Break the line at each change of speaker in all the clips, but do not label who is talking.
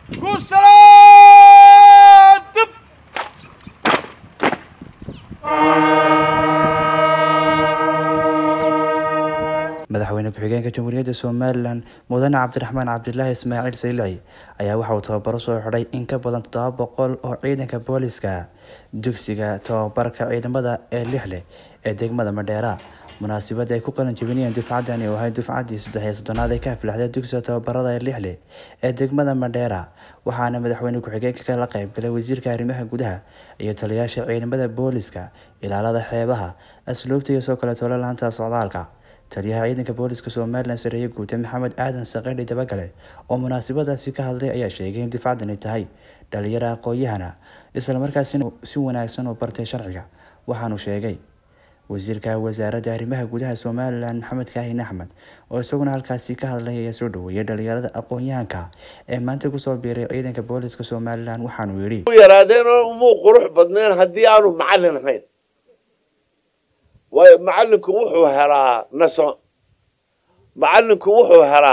ku salaadib
madaxweyne ku-xigeenka jamhuuriyadda somalilan mudane cabdiraxmaan cabdilaahi ismaaciil saylici ayaa waxa uu tababaro soo xidhay in ka badan toddoba boqol oo ciidanka booliska dugsiga tababarka ciidamada ee lixleh ee degmada madheera munaasabada ay ku qalin jebinayeen dufcadani oo ahay dufcaddii saddex iyo soddonaad ee ka aflaxday dugsiga tababarada ee lixleh ee degmada madheera waxaana madaxweyne ku-xigeenka kala qaybgalay wasiirka arrimaha gudaha iyo taliyaasha ciidamada booliska ilaalada xeebaha asluubta iyo soo kale tolo laanta socdaalka taliyaha ciidanka booliska somalilan sareeye guute maxamed aadan saqadhi dabagale oo munaasabadaasi ka hadlay ayaa sheegay in difcadani tahay dhalinyaro aqoon-yahana islamarkaasina si wanaagsan u bartay sharciga waxaanu sheegay wasiirka wasaaradda arrimaha gudaha somalilan maxamed kaahin axmed oo isaguna halkaasi ka hadlay ayaa soo dhaweeyay dhalinyarada aqoon-yahanka ee maanta kusoo biiray ciidanka booliska somalilan waxaanu yidhi
yaraadeenoo umuu qurux badneen haddii aanu macallin ahayn waayo macallinku wuxuu helaa naso macallinku wuxuu helaa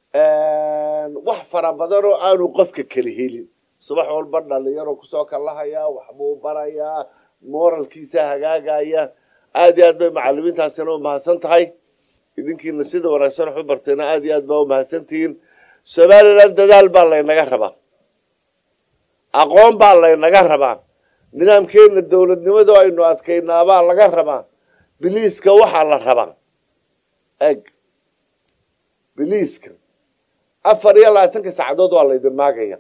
wax fara badan oo aanu qofka kala helin subax walba dhalinyaro kusoo kallahayaa waxbuu barayaa moralkiisa hagaagaya aad iyo aad bay macalimiintaasina u mahadsan tahay idinkiina sida wanaagsan wax u bartayna aad iyo aad baa u mahadsantihiin somalilan dadaal baa laynaga rabaa aqoon baa laynaga rabaa nidaamkeena dowladnimada aynu adkaynaabaa laga rabaa biliiska waxaa la rabaa eg biliiska afar iyo labaatanka saacadood waa laydin maagaya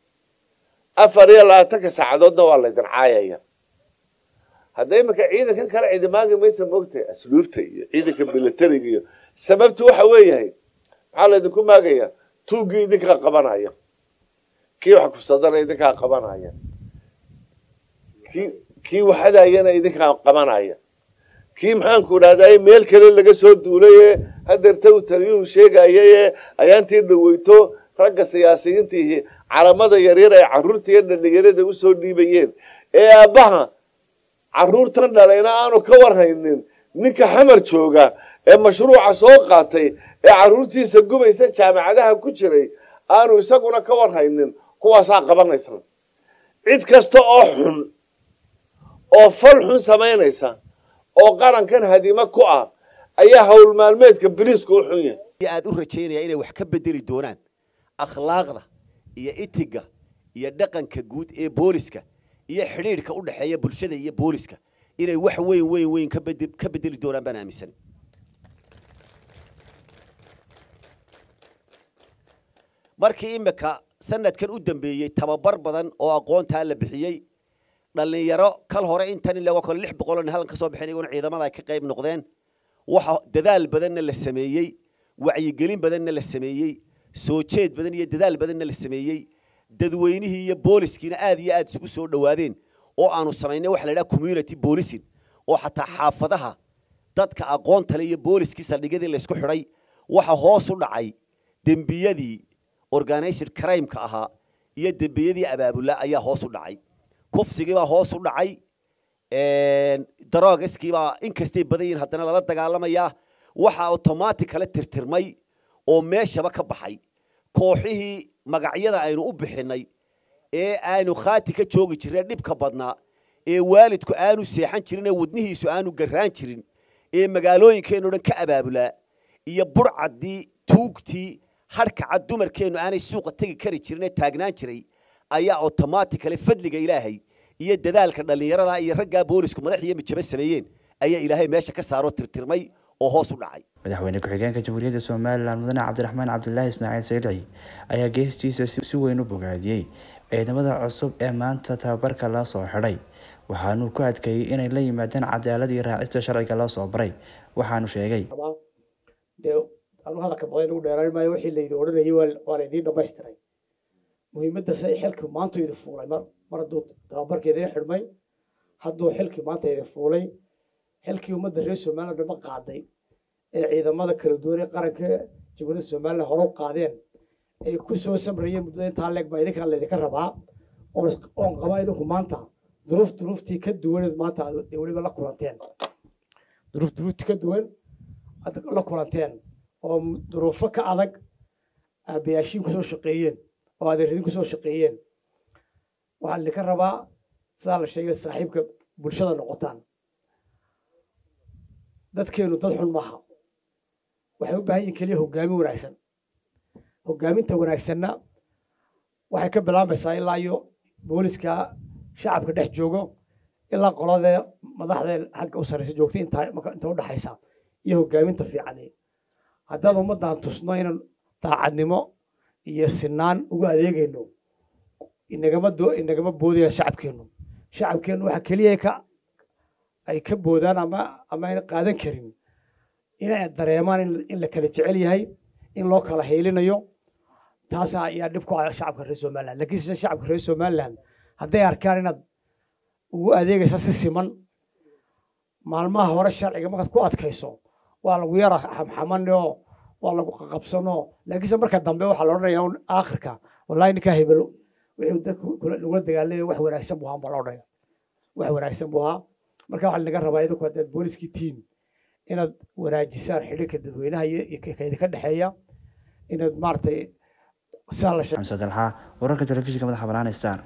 afar iyo labaatanka saacadoodna waa laydin caayaya hadda iminka ciidankan kale cidi maagi maysa moogtahay asluubta iyo ciidanka militariga iyo sababtu waxa weeyahay maxaa laydinku maagaya tuuggii idinkaa qabanaya kii wax kusadana idinkaa qabanaya kii kii waxadayana idinkaa qabanaya kii maxaanku idhahday meel kale laga soo duulaye hadeerta uu taliyuhu sheegayaye ayaantii dhaweyto ragga siyaasiyiintii calamada yaryar ay caruurta iyo dhalinyarada usoo dhiibayeen ee aabbaha caruurtan dhalayna aanu ka warhaynin ninka xamar jooga ee mashruuca soo qaatay ee caruurtiisa gubaysa jaamacadaha ku jiray aanu isaguna ka warhaynin kuwaasaa qabanaysa cid kasta oo xun oo fal xun samaynaysa oo qarankan hadimo ku ah ayaa howl maalmeedka biliisku u xun yahay
aad u rajaynaya inay wax ka bedeli doonaan akhlaaqda iyo itiga iyo dhaqanka guud ee booliska iyo xidhiidhka u dhexeeya bulshada iyo booliska inay wax weyn weyn weyn ka bede ka bedeli doonaan baan aaminsan markii imika sanadkan u dambeeyey tababar badan oo aqoontaa la bixiyey dhalinyaro kal hore intan ilaa kale lix boqol oo halkan ka soo bixin iyaguna ciidamada ay ka qayb noqdeen waxa dadaal badanna la sameeyey wacyigelin badanna la sameeyey soo jeed badan iyo dadaal badanna la sameeyey dadweynihii iyo booliskiina aad iyo aad isugu soo dhowaadeen oo aanu samaynay waxa la yidhaha community policing oo xataa xaafadaha dadka aqoonta le iyo booliskii saldhigyadii laysku xidhay waxa hoos u dhacay dembiyadii organized crime-ka ahaa iyo dembiyadii abaabula ayaa hoos u dhacay kufsigii baa hoos u dhacay daroogiskii baa inkastay badan yihiin haddana lala dagaalamayaa waxa automatic kala tirtirmay oo meeshaba ka baxay kooxihii magacyada aynu u bixinay ee aanu khaati ka joogi jireen dhibka badnaa ee waalidku aanu seexan jirin ee wadnihiisu aanu garraan jirin ee magaalooyinkeennu dhan ka abaabulaa iyo burcaddii tuugtii hadhkacad dumarkeennu aanay suuqa tegi kari jirin ee taagnaan jiray ayaa automatically fadliga ilaahay iyo dadaalka dhallinyarada iyo raggaa boolisku madax iyo mijabo sameeyeen ayaa ilaahay meesha ka saaroo tirtirmay oo hoos u dhacay
madaxweyne ku-xigeenka jamhuuriyadda somalilan mudane cabdiraxmaan cabdilaahi ismaaciil saylici ayaa geestiisa si weyn u bogaadiyey ciidamada cusub ee maanta tababarka loo soo xidhay waxaanuu ku adkeeyey inay la yimaadeen cadaalad iyo raacista sharciga loo soo baray waxaanu sheegay
dee anu hadalka badan ugu dheeraan maayo wixii laydi odhanayay waa laydiin dhamaystiray muhiimadda se xilki maantu idi fuulay mar mar hadduu tababarkeedii xidhmay hadduu xilkii maanta idi fuulay xilkii ummadda reer somaliland dhama qaaday ee ciidamada kala duwan ee qaranka jamhuuriyadda somaliland hore u qaadeen ay ku soo samrayeen muddada intaa leeg baa idinkaa laydinka rabaa oon qabaa idinku maanta duruuf duruuftii ka duwaneed maanta aad weliba la kulanteen duruuf duruuftii ka duwan aad la kulanteen oo duruufo ka adag aabayaashiin kusoo shaqeeyeen oo adeer idinku soo shaqeeyeen waxaa idinka rabaa sidaa la sheegay saaxiibka bulshada noqotaan dadkeenu dad xun maaha waxay u baahan yihin keliya hoggaamin wanaagsan hoggaaminta wanaagsanna waxay ka bilaabaysaa ilaa iyo booliska shacabka dhex joogo ilaa qoladee madaxdee xagga u sarraysa joogta inta inta u dhaxaysa iyo hoggaaminta fiicani haddaan ummaddan tusno inaan daacadnimo iyo sinaan ugu adeegayno inagama do inagama boodaya shacabkeennu shacabkeennu waxa keliya ka ay ka boodaan ama ama ayna qaadan karin inay dareemaan in la kala jecel yahay in loo kala heelinayo taas ayaa dhib ku ah shacabka reer somaliland laakiin sida shacabka reer somaliland hadday arkaan inaad ugu adeegaysa si siman maalmaha hore sharciga markaad ku adkayso waa lagu yara xamxamanoo waa lagu qaqabsanoo laakiinse marka dambe waxaa la odhanaya un aakhirka wallahi ninkaa hebelo wixii dadku lagula dagaalamaya wax wanaagsan buu ahaa baa la odhanaya wax wanaagsan buu ahaa marka waxaa linaga rabaa idinku haddaad booliskii tiin inaad wanaajisaan xidhiirka dadweynaha iyo kaydinka dhexeeya inaad maaragtay sidaa la sheeg
xamse dalxa wararka telefishinka madaxa bannaan star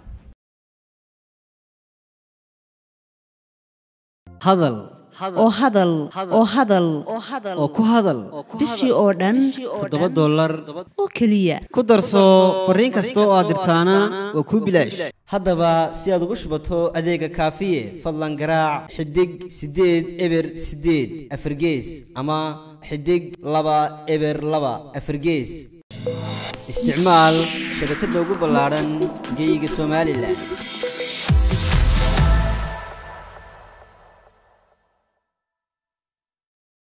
hadal
oo hadal oo hadal
oo ku hadal
bishii oo dhan
toddoba dollar
oo keliya
ku darso fariin kasta oo aad dirtaana waa kuu bilaash haddaba si aad ugu shubato adeega kaafiye fadlan garaac xidig siddeed eber siddeed afargees ama xidig laba eber laba afargees isticmaal shabakadda ugu ballaadhan geyga somalilan